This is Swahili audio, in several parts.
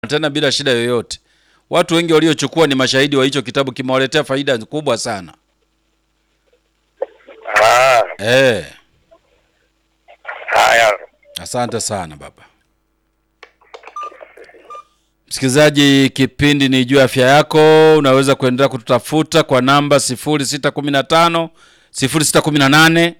tena bila shida yoyote. Watu wengi waliochukua ni mashahidi wa hicho kitabu, kimewaletea faida kubwa sana. Ah, Eh, haya. asante sana baba. Msikilizaji, kipindi ni juu ya afya yako. Unaweza kuendelea kututafuta kwa namba 0615 0618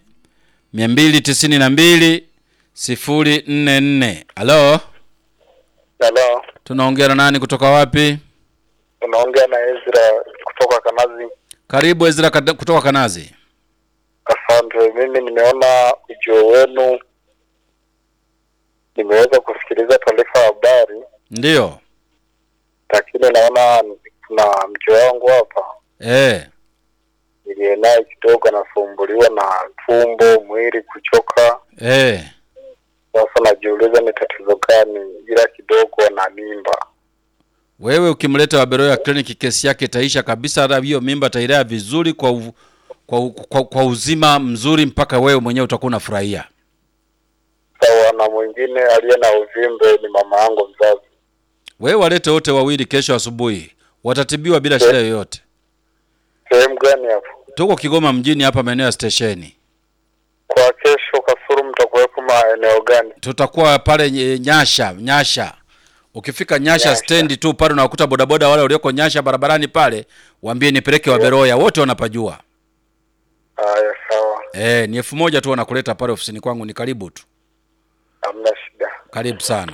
292 044. Halo, Halo, tunaongea na nani kutoka wapi? unaongea na Ezra kutoka Kanazi. Karibu Ezra Kada- kutoka Kanazi. Asante. Mimi nimeona ujio wenu, nimeweza kusikiliza taarifa ya habari, Ndiyo. lakini naona kuna mke wangu hapa Eh, niliye naye kidogo anasumbuliwa na tumbo, mwili kuchoka. eh. Sasa najiuliza ni tatizo gani, ila kidogo ana mimba. Wewe ukimleta Waberoya kliniki kesi yake itaisha kabisa, hata hiyo mimba atailea vizuri kwa, u, kwa, u- kwa, kwa uzima mzuri mpaka wewe mwenyewe utakuwa unafurahia. Sawa, na mwingine aliye na uvimbe ni mama yangu mzazi. Wewe walete wote wawili kesho asubuhi, watatibiwa bila shida yoyote. Sehemu gani hapo? Tuko Kigoma mjini hapa maeneo ya stesheni, Kwa kesho Kasuru mtakuwepo maeneo gani? tutakuwa pale nye- Nyasha. Nyasha, ukifika Nyasha, Nyasha. stendi tu pale unawakuta bodaboda wale walioko Nyasha barabarani pale, waambie nipeleke Waberoya, wote wanapajua. Haya, sawa, Eh, ni elfu moja tu wanakuleta pale ofisini kwangu, ni karibu tu. hamna shida. Karibu sana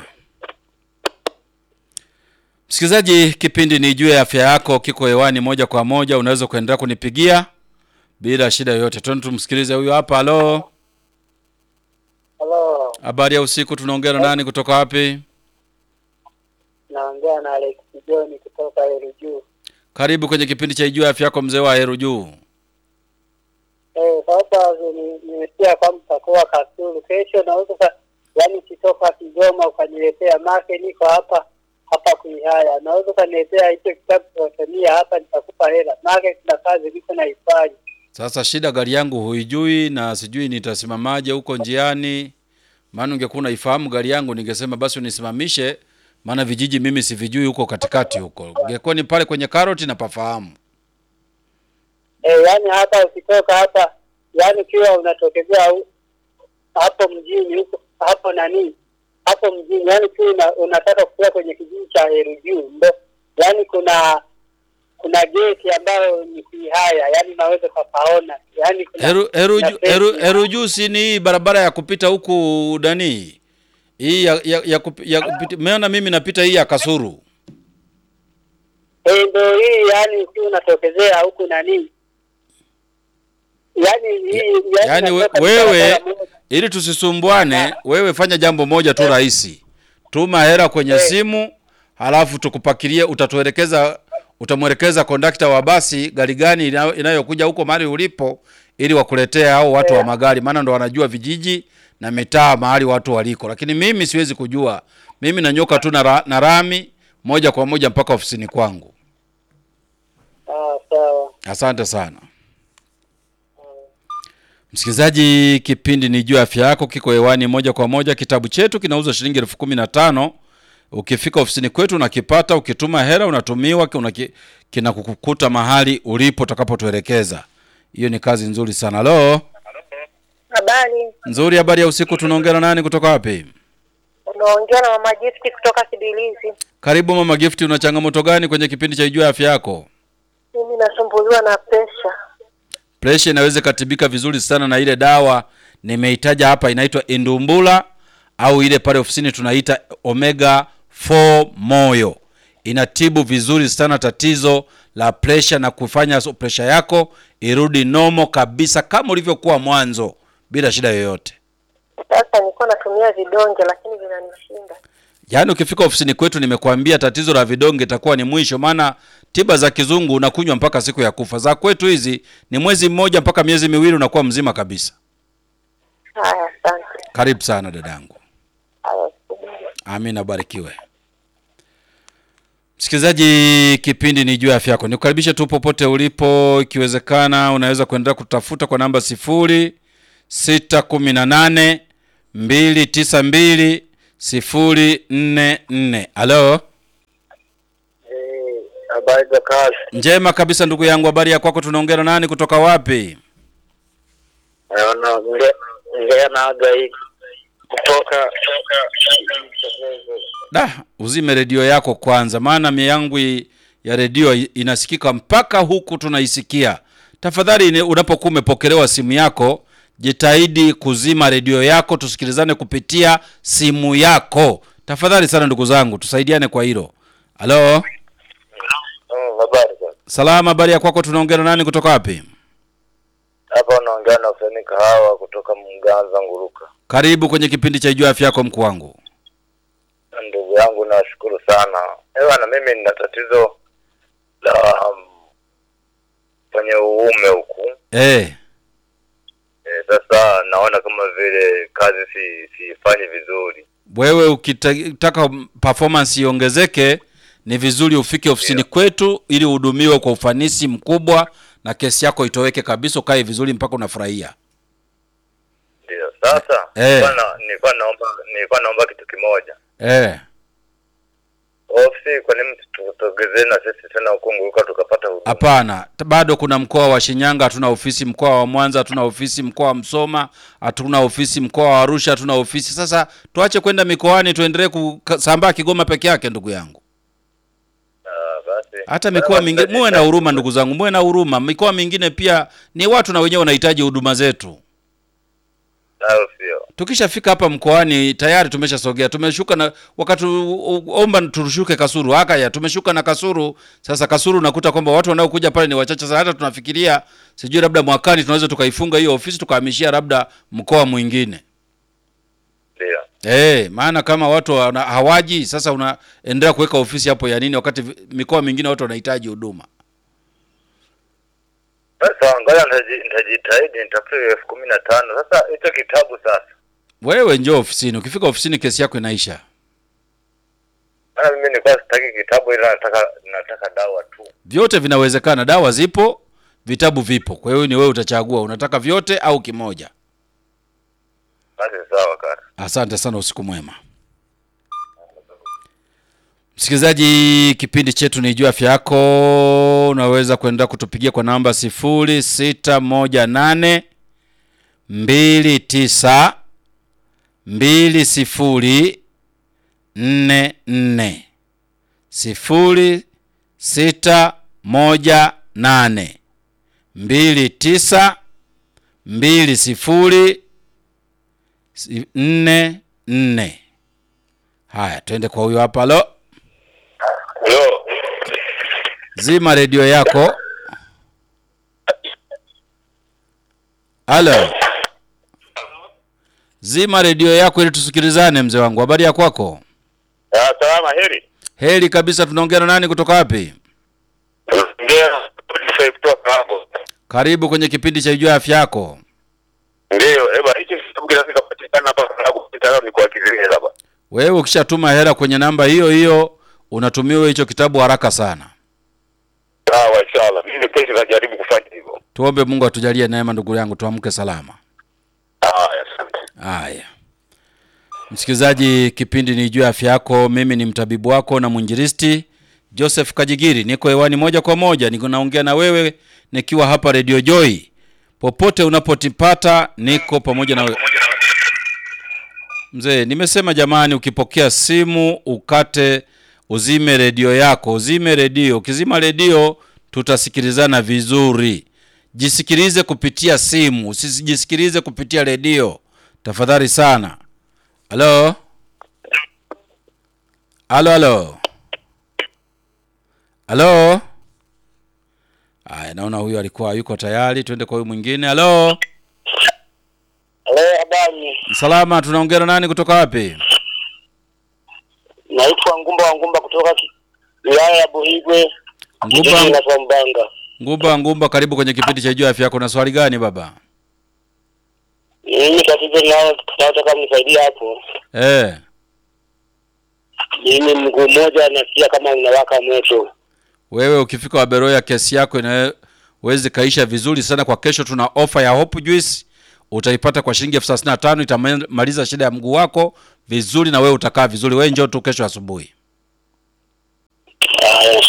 msikilizaji, kipindi ni juu ya afya yako, kiko hewani moja kwa moja. Unaweza kuendelea kunipigia bila shida yoyote. Twende tumsikilize huyu hapa. Halo, Halo, habari ya usiku. Tunaongea na nani kutoka wapi? naongea na Alex John kutoka Heru Juu. Karibu kwenye kipindi cha juu ya afya yako, mzee wa Heru Juu. Eh, sasa ni- nimesikia kwamba utakuwa Kasulu kesho, naweza sa- yaani ukitoka Kigoma ukaniletea make, niko hapa hapa Kuihaya, naweza ukaniletea hicho kitabu cha hapa, nitakupa hela make, kuna kazi niko naifanya. Sasa shida gari yangu huijui na sijui nitasimamaje huko njiani, maana ungekuwa unaifahamu gari yangu ningesema basi unisimamishe, maana vijiji mimi sivijui huko katikati huko. Ingekuwa ni pale kwenye karoti na pafahamu. Eh, yaani hata ukitoka hapa, yaani ukiwa unatokezea hu- hapo mjini huko hapo nani hapo mjini, yaani ukiwa una, unataka kufika kwenye kijiji cha Heru Juu, ndo yaani kuna kuna geti ambayo ni Kuihaya, yaani unaweza ukapaona, yaani kuna Heru Heru kuna Ju- Heru fence. Heru juu si ni hii barabara ya kupita huku nani? Hii ya ya, ya, kupi, ya kupita, meona mimi napita hii ya Kasuru. Eh, ndo hii yaani ukiwa unatokezea huku nani yaani hii Yaani we, unatoka wewe barabara moja. ili tusisumbuane, wewe fanya jambo moja tu rahisi. Tuma hela kwenye Eh. simu, halafu tukupakilie, utatuelekeza utamwelekeza kondakta wa basi gari gani inayo- inayokuja huko mahali ulipo ili wakuletee hao watu wa magari, maana ndo wanajua vijiji na mitaa mahali watu waliko, lakini mimi siwezi kujua. Mimi nanyoka tu na, ra, na rami moja kwa moja mpaka ofisini kwangu. Ah, sawa. Asante sana msikilizaji, kipindi ni juu ya afya yako, kiko hewani moja kwa moja. Kitabu chetu kinauzwa shilingi elfu kumi na tano. Ukifika ofisini kwetu unakipata, ukituma hela unatumiwa, unaki- kinakukuta mahali ulipo utakapotuelekeza. Hiyo ni kazi nzuri sana. Halo, Habari, nzuri. Habari ya usiku. Tunaongea na nani kutoka wapi? unaongea na mama Gift kutoka Kibilizi. Karibu mama Gift. Una changamoto gani kwenye kipindi cha juu ya afya yako? Mimi nasumbuliwa na presha. Presha inaweza ikatibika vizuri sana na ile dawa nimeitaja hapa, inaitwa Indumbula au ile pale ofisini tunaita Omega 4 Moyo. Inatibu vizuri sana tatizo la presha na kufanya so- presha yako irudi nomo kabisa kama ulivyokuwa mwanzo bila shida yoyote. Sasa nilikuwa natumia vidonge lakini vinanishinda. Yaani ukifika ofisini kwetu nimekuambia tatizo la vidonge itakuwa ni mwisho, maana tiba za kizungu unakunywa mpaka siku ya kufa. Za kwetu hizi ni mwezi mmoja mpaka miezi miwili unakuwa mzima kabisa. Haya, asante. Karibu sana dadangu. Haya, subiri. Amina, barikiwe. Msikilizaji, kipindi ni juu ya afya yako. Nikukaribishe tu popote ulipo, ikiwezekana unaweza kuendelea kutafuta kwa namba sifuri sita kumi na nane mbili tisa mbili sifuri nne nne. Halo, Habari za kazi. Njema kabisa ndugu yangu, habari ya kwako? Tunaongea na nani kutoka wapi? Naona ngea na aga hii kutoka Da, uzime redio yako kwanza, maana mia yangu i- ya redio i- inasikika mpaka huku tunaisikia. Tafadhali ni- unapokuwa umepokelewa simu yako, jitahidi kuzima redio yako, tusikilizane kupitia simu yako. Tafadhali sana ndugu zangu, tusaidiane kwa hilo. Halo, Mm, habari za salama, habari ya kwako? Tunaongea na nani kutoka wapi? hapa unaongea na Hussein Kahawa kutoka Mganza Nguruka. Karibu kwenye kipindi cha Ijua Afya Yako, mkuu wangu. Ndugu yangu nashukuru sana. Ewa na mimi nina tatizo la um, kwenye uume huku. Eh, E, sasa naona kama vile kazi si siifanyi vizuri. wewe ukitaka performance iongezeke ni vizuri ufike ofisini kwetu ili uhudumiwe kwa ufanisi mkubwa na kesi yako itoweke kabisa ukae vizuri mpaka unafurahia Ndio. Sasa Eh. nilikuwa na- nilikuwa naomba nilikuwa naomba kitu kimoja. eh. Ofisi kwa nini tutogezee na sisi tena huko Nguruka tukapata huduma? hapana t- bado kuna mkoa wa shinyanga hatuna ofisi mkoa wa mwanza hatuna ofisi mkoa wa msoma hatuna ofisi mkoa wa arusha hatuna ofisi sasa tuache kwenda mikoani tuendelee kusambaa kigoma peke yake ndugu yangu Ah, basi. hata mikoa mingine muwe na huruma ndugu zangu muwe na huruma mikoa mingine pia ni watu na wenyewe wanahitaji huduma zetu Au sio? tukishafika hapa mkoani tayari tumeshasogea tumeshuka na wakati u- u- omba tushuke kasuru hakaya tumeshuka na kasuru sasa kasuru unakuta kwamba watu wanaokuja pale ni wachache sana hata tunafikiria sijui labda mwakani tunaweza tukaifunga hiyo ofisi tukahamishia labda mkoa mwingine Ndio. Eh, maana kama watu wana, hawaji sasa unaendelea kuweka ofisi hapo ya nini wakati vi- mikoa mingine watu wanahitaji huduma Sasa ngoja nitaji- nitajitahidi nitafute elfu kumi na tano. Sasa hicho kitabu sasa. wewe njoo ofisini ukifika ofisini kesi yako inaisha Maana mimi nilikuwa sitaki kitabu ila nataka nataka dawa tu. vyote vinawezekana dawa zipo vitabu vipo kwa hiyo ni wewe utachagua unataka vyote au kimoja Basi sawa kaka. asante sana usiku mwema msikilizaji kipindi chetu ni juu afya yako unaweza kuendelea kutupigia kwa namba sifuri sita moja nane mbili tisa mbili sifuri nne nne sifuri sita moja nane mbili tisa mbili sifuri si- nne nne haya twende kwa huyo hapa lo Yo. zima redio yako halo zima redio yako ili tusikilizane mzee wangu habari ya kwako Ah, salama heri. heri kabisa tunaongea na nani kutoka wapi Ndio. Kutoka hapo. karibu kwenye kipindi cha ijua afya yako Ndio, eba hicho kitabu kinafika patikana hapa sababu mtandao ni kwa kizini hapa. wewe ukishatuma hela kwenye namba hiyo hiyo unatumiwa hicho kitabu haraka sana Sawa inshallah. Mimi kesho najaribu kufanya hivyo. tuombe mungu atujalie neema ndugu yangu tuamke salama Haya, asante. haya msikilizaji kipindi ni juu ya afya yako mimi ni mtabibu wako na mwinjilisti joseph kajigiri niko hewani moja kwa moja niko naongea na wewe nikiwa hapa radio joy popote unapotipata niko pamoja na wewe mzee nimesema jamani ukipokea simu ukate uzime redio yako uzime redio ukizima redio tutasikilizana vizuri jisikilize kupitia simu usijisikilize kupitia redio tafadhali sana halo halo halo halo aya naona huyu alikuwa yuko tayari twende kwa huyu mwingine halo Halo, habari. salama tunaongea na nani kutoka wapi Naitwa Ngumba wa Ngumba kutoka ki- wilaya ya Buhigwe, kijiji ngumba na kwa Mbanga. ngumba ngumba karibu kwenye kipindi cha juu ya afya yako na swali gani baba Mimi tatizo nao tunataka mnisaidie hapo. eh Mimi mguu mmoja nasikia kama unawaka moto. wewe ukifika waberoya kesi yako inawezi kaisha vizuri sana kwa kesho tuna ofa ya hope juice utaipata kwa shilingi elfu thelathini na tano itamaliza shida ya mguu wako vizuri na wewe utakaa vizuri wewe njoo tu kesho asubuhi Haya,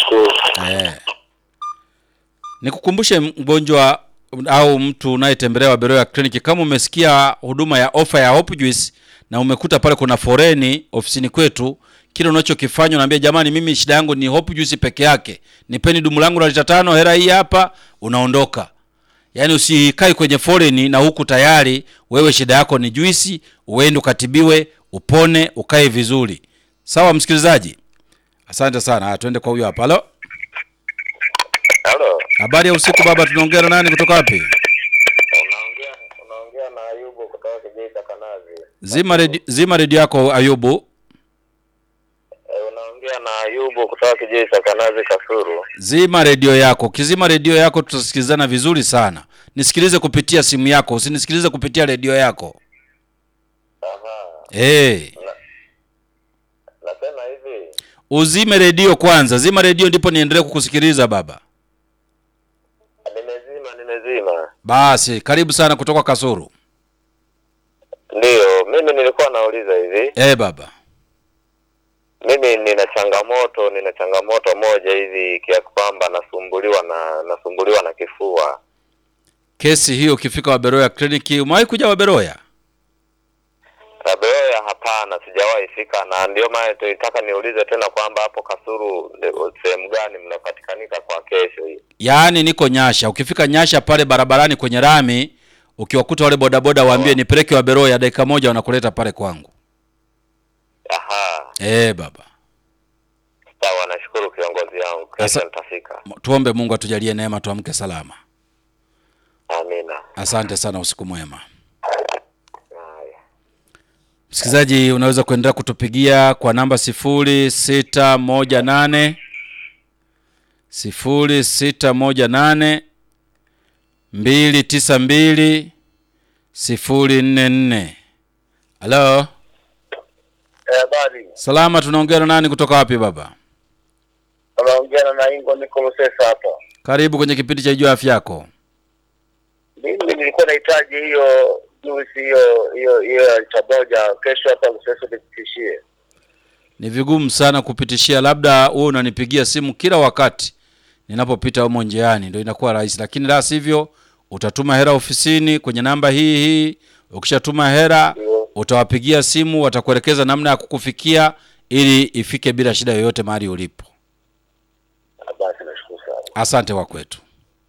nashukuru. Eh. Nikukumbushe mgonjwa au mtu unayetembelea Waberoya kliniki, kama umesikia huduma ya ofa ya Hope Juice na umekuta pale kuna foreni ofisini kwetu, kile unachokifanya unaambia, jamani, mimi shida yangu ni Hope Juice peke yake, nipeni dumu langu la lita tano, hera hii hapa, unaondoka. Yaani usikae kwenye foreni na huku tayari wewe shida yako ni juisi, uende ukatibiwe, upone, ukae vizuri. Sawa msikilizaji, asante sana. Haya, tuende kwa huyo hapa. Halo. Halo, Habari ya usiku baba, tunaongea na nani kutoka wapi? unaongea unaongea na Ayubu kutoka Geita Kanazi. Zima redio, zima redio yako Ayubu. Eh, unaongea na Ayubu kutoka Geita Kanazi Kasuru. Zima redio yako. Ukizima redio yako tutasikilizana vizuri sana. Nisikilize kupitia simu yako, usinisikilize kupitia redio yako. Aha. Hey, Nasema hivi, uzime redio kwanza, zima redio ndipo niendelee kukusikiliza baba. nimezima nimezima. Basi karibu sana kutoka Kasuru. Ndiyo, mimi nilikuwa nauliza hivi. Eh baba, Mimi nina changamoto, nina changamoto moja hivi kiasi kwamba nasumbuliwa na nasumbuliwa na kifua. kesi hiyo ukifika Waberoya kliniki, umewahi kuja Waberoya? Rabeoya hapana, sijawahi fika, na ndio maana tulitaka niulize tena kwamba hapo Kasuru ndio sehemu gani mnapatikanika kwa kesho hii. Yaani niko Nyasha. Ukifika Nyasha pale barabarani kwenye rami, ukiwakuta wale bodaboda waambie nipeleke Waberoya, dakika moja wanakuleta pale kwangu. Aha, Eh baba. sawa, nashukuru kiongozi wangu, kesho Asa- nitafika. Tuombe Mungu atujalie neema tuamke salama. Amina. Asante sana, usiku mwema. Haya. Msikilizaji, unaweza kuendelea kutupigia kwa namba sifuri sita moja nane sifuri sita moja nane mbili tisa mbili sifuri nne nne. Halo, Eh, habari. salama. Tunaongea na nani kutoka wapi baba? Unaongea na Ingo Nicholas hapa. Karibu kwenye kipindi cha Jua Afya Yako. Mimi nilikuwa nahitaji hiyo juice hiyo hiyo hiyo ya lita moja kesho hapa Lusesa nipitishie. Ni vigumu sana kupitishia, labda wewe unanipigia simu kila wakati ninapopita humo njiani, ndio inakuwa rahisi, lakini la sivyo utatuma hela ofisini kwenye namba hii hii. Ukishatuma hela Ndio. utawapigia simu, watakuelekeza namna ya kukufikia ili ifike bila shida yoyote mahali ulipo. Ah, Basi nashukuru sana. Asante kwa kwetu.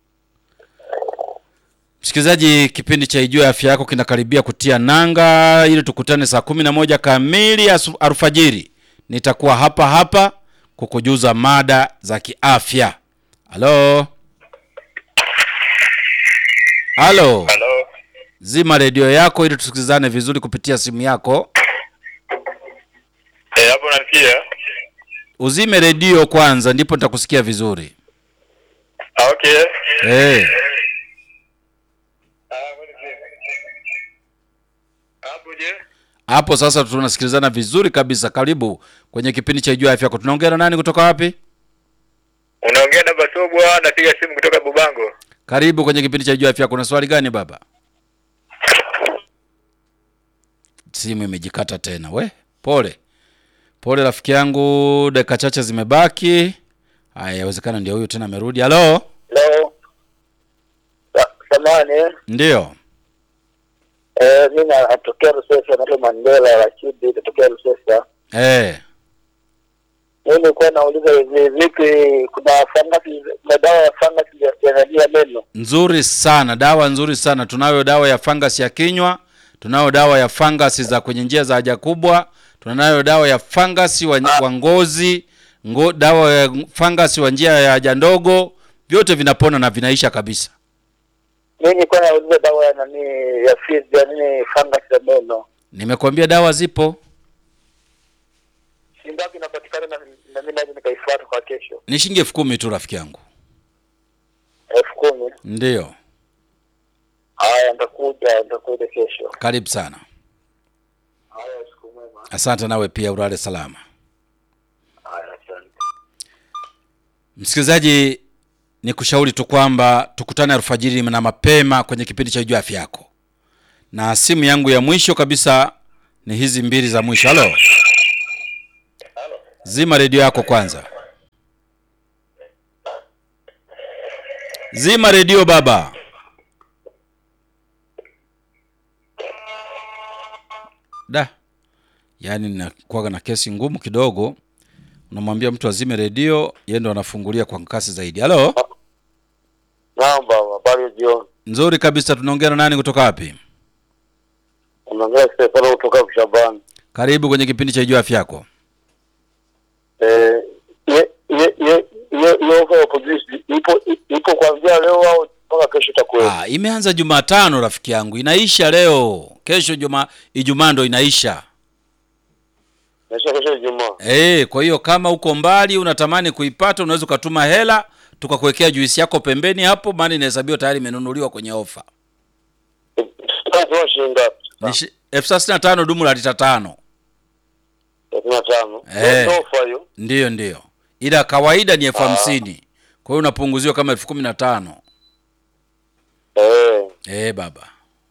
Msikilizaji, kipindi cha Ijue Afya Yako kinakaribia kutia nanga ili tukutane saa kumi na moja kamili asu- alfajiri. Nitakuwa hapa hapa kukujuza mada za kiafya. Halo, halo, Halo. zima redio yako ili tusikilizane vizuri kupitia simu yako. Eh, hapo nasikia. Uzime redio kwanza, ndipo nitakusikia vizuri. Ah, okay. Eh, Hapo je? hapo sasa tunasikilizana vizuri kabisa. Karibu kwenye kipindi cha Ijue Afya Yako. Tunaongea na nani kutoka wapi? Unaongea na Basobwa, napiga simu kutoka Bubango. Karibu kwenye kipindi cha Jua Afya. Kuna swali gani baba? Simu imejikata tena. We, pole pole rafiki yangu, dakika chache zimebaki. Haya, yawezekana ndio huyu tena amerudi. Halo, Hello. Sa- Samahani, eh. ndio eh, mimi natokea Rusesa, naitwa Mandela lakini natokea Rusesa. eh, Mimi nilikuwa nauliza hivi vipi, kuna fangasi, kuna dawa ya fangasi ya- ya nani ya meno? nzuri sana, dawa nzuri sana. Tunayo dawa ya fangasi ya kinywa, tunayo dawa ya fangasi za kwenye njia za haja kubwa, tunayo dawa ya fangasi wa, wa ngozi ngo, dawa ya fangasi wa njia ya haja ndogo. Vyote vinapona na vinaisha kabisa. Mimi nilikuwa nauliza dawa ya nani ya fizi ya nini fangasi ya meno. Nimekwambia dawa zipo, Shilingi ngapi inapatikana na na mimi naweza nikaifuata kwa kesho? ni shilingi elfu kumi tu rafiki yangu. elfu kumi. Ndiyo, Haya, nitakuja nitakuja kesho. karibu sana. Haya, siku mwema. Asante nawe pia, ulale salama. Haya, asante. Msikilizaji, ni kushauri tu kwamba tukutane alfajiri na mapema kwenye kipindi cha Jua Afya Yako, na simu yangu ya mwisho kabisa ni hizi mbili za mwisho. Halo, zima redio yako kwanza. Zima redio baba. Da, yaani nakuwaga na kesi ngumu kidogo. Unamwambia mtu azime redio, yeye ndo anafungulia kwa kasi zaidi. Halo, Naam baba, habari ya jioni. nzuri kabisa. Tunaongea na nani kutoka wapi? Unaongea Stefano kutoka Kushabani. Karibu kwenye kipindi cha Jua Afya Yako. Eh, ye ye ye ye ye ofa ya polisi ipo ipo kuanzia leo au mpaka kesho itakuwa. Ah, imeanza Jumatano rafiki yangu, inaisha leo. Kesho juma Ijumaa ndo inaisha. Kesho kesho Ijumaa. Eh, kwa hiyo kama uko mbali unatamani kuipata, unaweza ukatuma hela tukakuwekea juisi yako pembeni hapo, maana inahesabiwa tayari imenunuliwa kwenye ofa. Tunatoa shilingi ngapi? Ni shi- elfu thelathini na tano dumu la lita tano. thelathini na tano. Eh. Ndio ofa hiyo. Ndiyo, ndiyo, ila kawaida ni elfu Ah. hamsini. Kwa hiyo unapunguziwa kama elfu kumi na tano. Eh, Eh, baba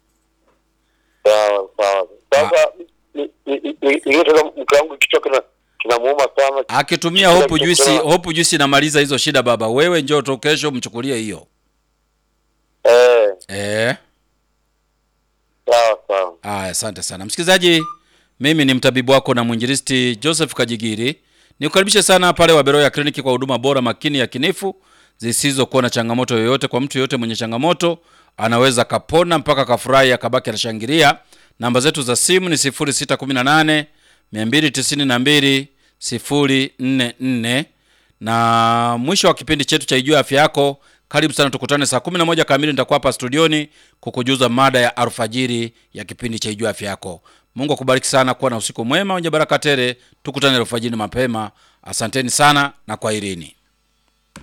sawa sawa. Sasa ni- ni- ni- ni- nilitaka mke wangu kichwa kina kinamuuma sana. akitumia Kila hopu kitu juisi, kuna- hopu juisi inamaliza hizo shida baba. Wewe njoo tu kesho mchukulie hiyo. Eh, Eh. sawa sawa. Aya, asante sana msikilizaji, mimi ni mtabibu wako na mwinjilisti Joseph Kajigiri. Nikukaribishe sana pale Waberoya kliniki kwa huduma bora makini ya kinifu zisizokuwa na changamoto yoyote. Kwa mtu yoyote mwenye changamoto anaweza kapona mpaka kafurahi akabaki anashangilia. Namba zetu za simu ni 0618 292 044 na mwisho wa kipindi chetu cha Ijua Afya Yako, karibu sana, tukutane saa 11 kamili. Nitakuwa hapa studioni kukujuza mada ya alfajiri ya kipindi cha Ijua Afya Yako. Mungu akubariki sana, kuwa na usiku mwema wenye baraka tele. Tukutane alfajiri mapema. Asanteni sana na kwaherini.